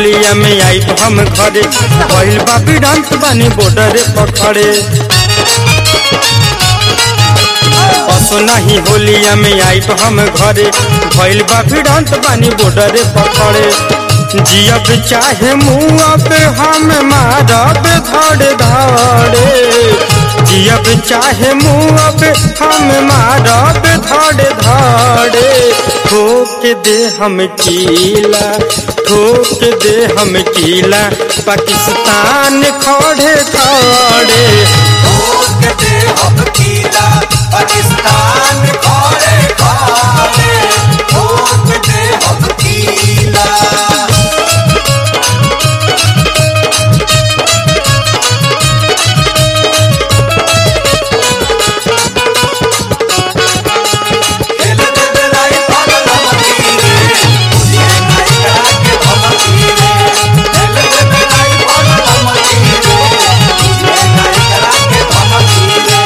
होलिया में आई हम घरे भइल बा बिडंत बानी बॉर्डर पकड़े असो नहीं होलिया में आई हम घरे भइल बा बिडंत बानी बॉर्डर पकड़े जियब चाहे मुँह हम मारब धड़ धड़े जियब चाहे मुँह हम मारब धड़ धड़े ठोक दे हम कीला ठोक दे हम कीला पाकिस्तान खड़े खड़े ठोक दे हम कीला पाकिस्तान खड़े खड़े ठोक दे हम कीला खेल दे बेलाई पागल मतीरे मुझे नहीं करा के भमतीरे खेल दे बेलाई पागल मतीरे मुझे नहीं करा के भमतीरे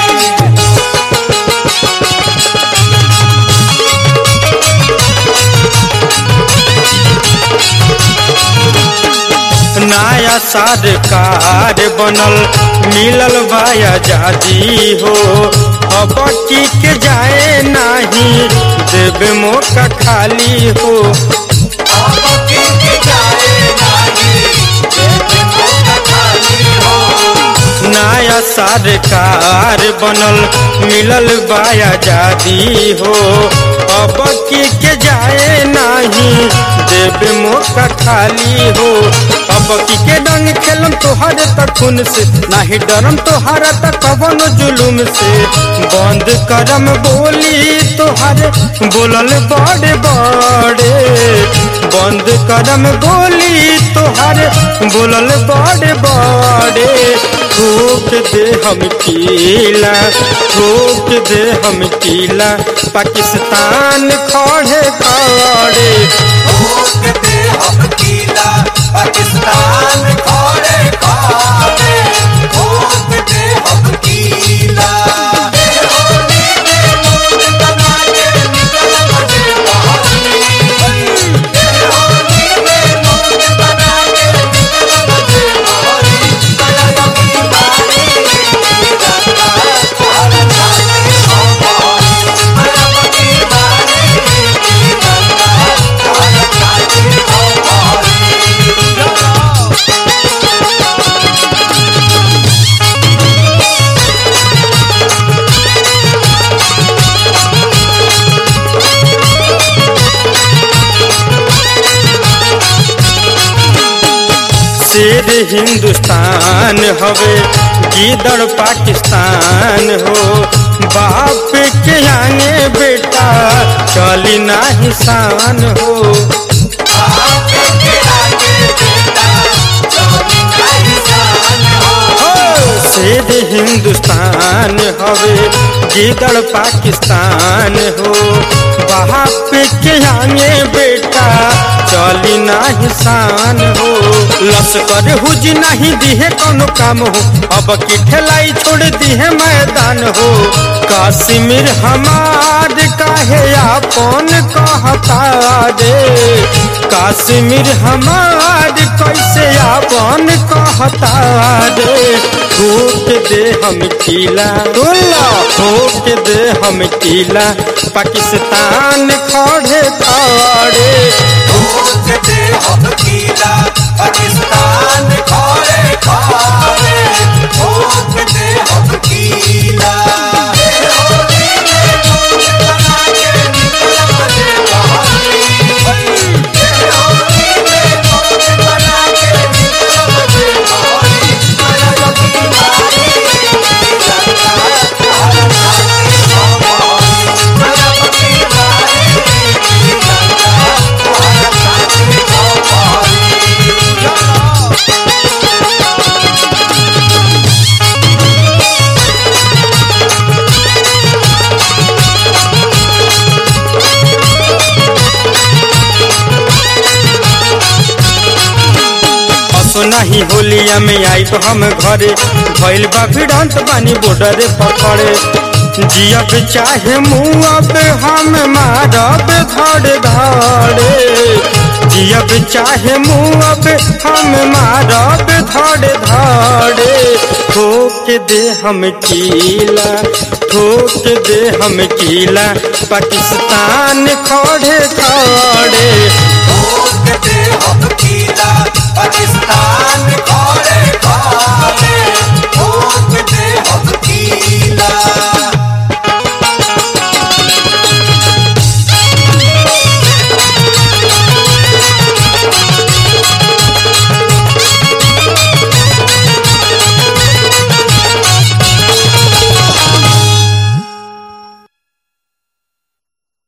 नया सरकार बनल मिलल बा आजादी हो अब की के जाए नहीं देवे मौका खाली हो अब किंग जाए नहीं जेब मौका खाली हो नया सरकार बनल मिलल बा आजादी हो अब की के जाए नहीं देवे मौका खाली हो अब की के डंग खेलम तोहरे तक खून से नाही डरम तोहरा तक कवनो जुलुम से बंद करम बोली तोहरे बोलल बड़े बड़े बंद करम बोली तोहरे बोलल बड़े बड़े ठोक दे हम कीला ठोक दे हम कीला पाकिस्तान खड़े खड़े ठोक दे हम कीला पाकिस्तान खड़े खड़े ठोक दे हम कीला ए होली में मोर बना के निकल बजे बहारी ए होली में मोर बना के निकल बजे बहारी गया की बारी गंगा हर जाने हो बहारी गया की बारी गंगा हर जाने हो बहारी शेर हिंदुस्तान हवे गीदड़ पाकिस्तान हो बाप के आगे बेटा चली नाही शान हो बाप के आगे बेटा चोरी नहीं जान हो हो, शेर हिंदुस्तान हवे गीदड़ पाकिस्तान हो बाप के आगे बेटा चली नाही शान हो लश्कर हुज नहीं दिहे कोनो काम हो अब की ठेलाई छोड़ दिहे मैदान हो काश्मीर हमार काहे आपन कहता रे काश्मीर हमार कैसे आपन कहता रे ठोक दे हम किला बोला ठोक दे हम किला पाकिस्तान खड़े खड़े ठोक दे हम कीला पाकिस्तान खड़े खड़े ठोक दे हम कीला ए होली में मोर बना के निकल बजे बहारी ए होली में मोर बना के निकल बजे बहारी गया की बारी गंगा हर जाने हो बहारी गया की बारी गंगा हर जाने हो बहारी असो नहीं होलिया में आई हम घरे भइल बा भिड़ंत बानी बॉर्डर पकड़े जियब चाहे मुँह हम मारब धड़ धड़े जियब चाहे मुँहब हम मारब धड़े धड़े ठोक दे हम कीला ठोक दे हम कीला पाकिस्तान खड़े खड़े ठोक दे हम कीला पाकिस्तान खड़े